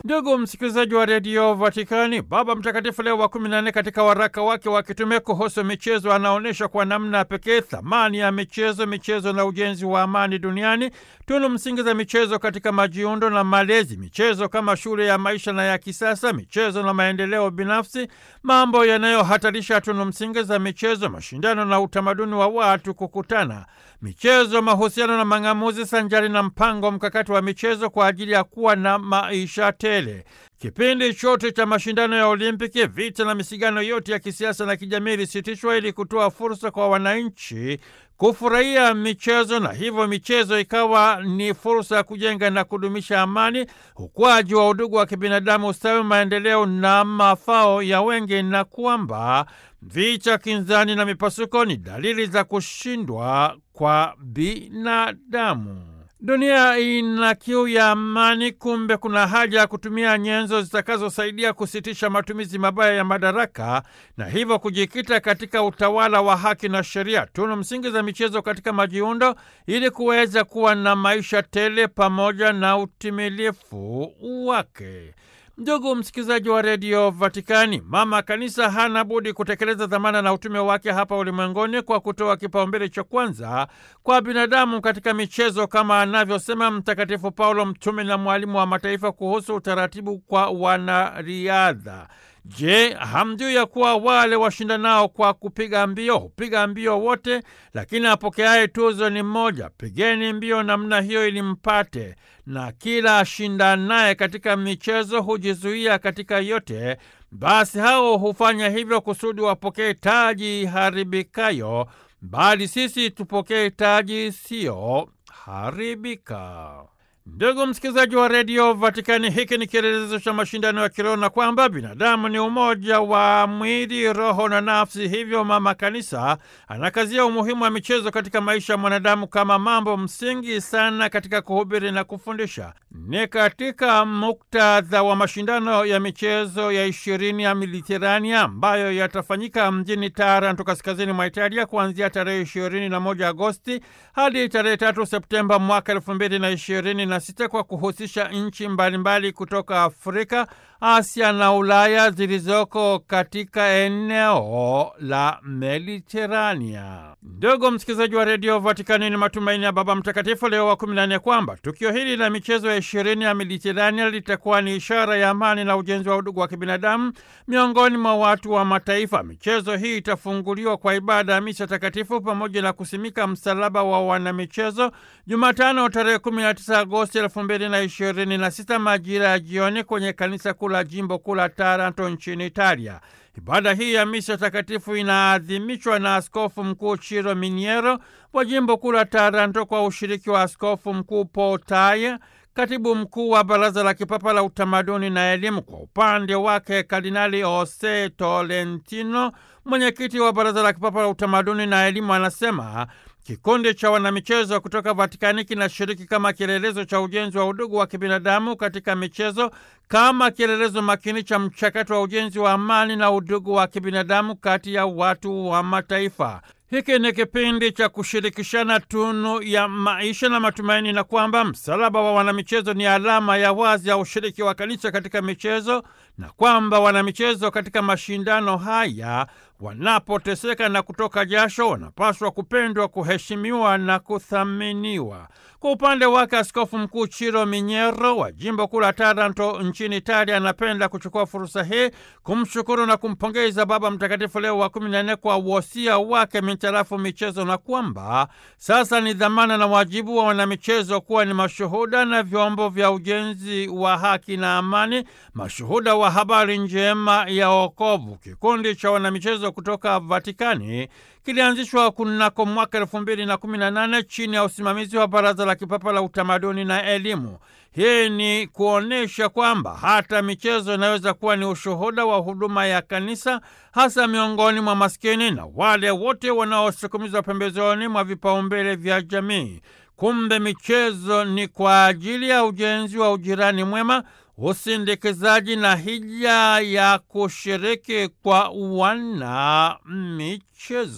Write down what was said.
Ndugu msikilizaji wa redio Vatikani, Baba Mtakatifu Leo wa kumi na nne katika waraka wake wa kitume kuhusu michezo anaonyesha kwa namna pekee thamani ya michezo, michezo na ujenzi wa amani duniani, tunu msingi za michezo katika majiundo na malezi, michezo kama shule ya maisha na ya kisasa, michezo na maendeleo binafsi, mambo yanayohatarisha tunu msingi za michezo, mashindano na utamaduni wa watu kukutana, michezo, mahusiano na mang'amuzi, sanjari na mpango mkakati wa michezo kwa ajili ya kuwa na maisha tele. Kipindi chote cha mashindano ya Olimpiki, vita na misigano yote ya kisiasa na kijamii ilisitishwa ili kutoa fursa kwa wananchi kufurahia michezo, na hivyo michezo ikawa ni fursa ya kujenga na kudumisha amani, ukuaji wa udugu wa kibinadamu, ustawi, maendeleo na mafao ya wengi, na kwamba vita, kinzani na mipasuko ni dalili za kushindwa kwa binadamu. Dunia ina kiu ya amani. Kumbe kuna haja ya kutumia nyenzo zitakazosaidia kusitisha matumizi mabaya ya madaraka na hivyo kujikita katika utawala wa haki na sheria, tunu msingi za michezo katika majiundo, ili kuweza kuwa na maisha tele pamoja na utimilifu wake. Ndugu msikilizaji wa redio Vatikani, mama kanisa hana budi kutekeleza dhamana na utume wake hapa ulimwenguni kwa kutoa kipaumbele cha kwanza kwa binadamu katika michezo, kama anavyosema Mtakatifu Paulo, mtume na mwalimu wa mataifa, kuhusu utaratibu kwa wanariadha. Je, hamjui ya kuwa wale washindanao kwa kupiga mbio hupiga mbio wote, lakini apokeaye tuzo ni mmoja? Pigeni mbio namna hiyo ili mpate. Na kila ashindanaye katika michezo hujizuia katika yote, basi hao hufanya hivyo kusudi wapokee taji haribikayo, bali sisi tupokee taji isiyo haribika. Ndugu msikilizaji wa redio Vatikani, hiki ni kielelezo cha mashindano ya kiroho na kwamba binadamu ni umoja wa mwili, roho na nafsi. Hivyo mama kanisa anakazia umuhimu wa michezo katika maisha ya mwanadamu kama mambo msingi sana katika kuhubiri na kufundisha. Ni katika muktadha wa mashindano ya michezo ya ishirini ya Mediterania ambayo yatafanyika mjini Taranto, kaskazini mwa Italia, kuanzia tarehe ishirini na moja Agosti hadi tarehe tatu Septemba mwaka elfu mbili na ishirini na sita kwa kuhusisha nchi mbalimbali kutoka Afrika, Asia na Ulaya zilizoko katika eneo la Mediterania. Ndugu msikilizaji wa redio Vatikani, ni matumaini ya Baba Mtakatifu Leo wa kumi na nne kwamba tukio hili la michezo ya ishirini ya Mediterania litakuwa ni ishara ya amani na ujenzi wa udugu wa kibinadamu miongoni mwa watu wa mataifa. Michezo hii itafunguliwa kwa ibada ya misa takatifu pamoja na kusimika msalaba wa wanamichezo Jumatano tarehe 19 Agosti elfu mbili na ishirini na sita majira ya jioni kwenye kanisa kuu la jimbo kuu la Taranto nchini Italia. Ibada hii ya misa takatifu inaadhimishwa na Askofu Mkuu Chiro Miniero wa jimbo kuu la Taranto kwa ushiriki wa Askofu Mkuu Potaya, katibu mkuu wa Baraza la Kipapa la Utamaduni na Elimu. Kwa upande wake, Kardinali Jose Tolentino, mwenyekiti wa Baraza la Kipapa la Utamaduni na Elimu, anasema kikundi cha wanamichezo kutoka Vatikani kinashiriki kama kielelezo cha ujenzi wa udugu wa kibinadamu katika michezo, kama kielelezo makini cha mchakato wa ujenzi wa amani na udugu wa kibinadamu kati ya watu wa mataifa. Hiki ni kipindi cha kushirikishana tunu ya maisha na matumaini, na kwamba msalaba wa wanamichezo ni alama ya wazi ya ushiriki wa kanisa katika michezo, na kwamba wanamichezo katika mashindano haya wanapoteseka na kutoka jasho wanapaswa kupendwa, kuheshimiwa na kuthaminiwa. Kwa upande wake, Askofu Mkuu Chiro Minyero wa jimbo kuu la Taranto nchini Italia anapenda kuchukua fursa hii kumshukuru na kumpongeza Baba Mtakatifu Leo wa kumi na nne kwa wosia wake mitarafu michezo, na kwamba sasa ni dhamana na wajibu wa wanamichezo kuwa ni mashuhuda na vyombo vya ujenzi wa haki na amani, mashuhuda wa habari njema ya wokovu. Kikundi cha wanamichezo kutoka Vatikani kilianzishwa kunako mwaka elfu mbili na kumi na nane chini ya usimamizi wa Baraza la Kipapa la Utamaduni na Elimu. Hii ni kuonyesha kwamba hata michezo inaweza kuwa ni ushuhuda wa huduma ya kanisa, hasa miongoni mwa maskini na wale wote wanaosukumizwa pembezoni mwa vipaumbele vya jamii. Kumbe michezo ni kwa ajili ya ujenzi wa ujirani mwema, usindikizaji na hija ya kushiriki kwa wana michezo.